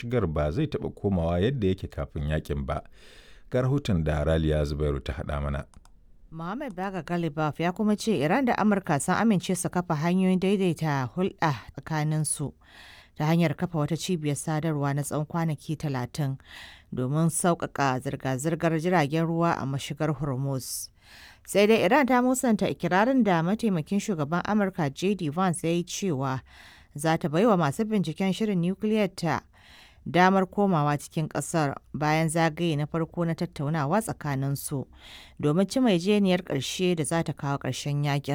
mashigar ba zai taɓa komawa yadda yake kafin yakin ba. Ga rahoton da Raliya Zubairu ta haɗa mana. Mohammed Baga Galibaf ya kuma ce Iran da Amurka sun amince su kafa hanyoyin daidaita hulɗa tsakaninsu ta hanyar kafa wata cibiyar sadarwa na tsawon kwanaki talatin domin sauƙaƙa zirga-zirgar jiragen ruwa a mashigar Hormuz. Sai dai Iran ta musanta ikirarin da mataimakin shugaban Amurka J.D. Vance ya yi cewa za ta baiwa masu binciken shirin nukiliyar ta damar komawa cikin ƙasar bayan zagaye na farko na tattaunawa tsakaninsu domin ci mai jeniyar ƙarshe da za ta kawo ƙarshen yakin.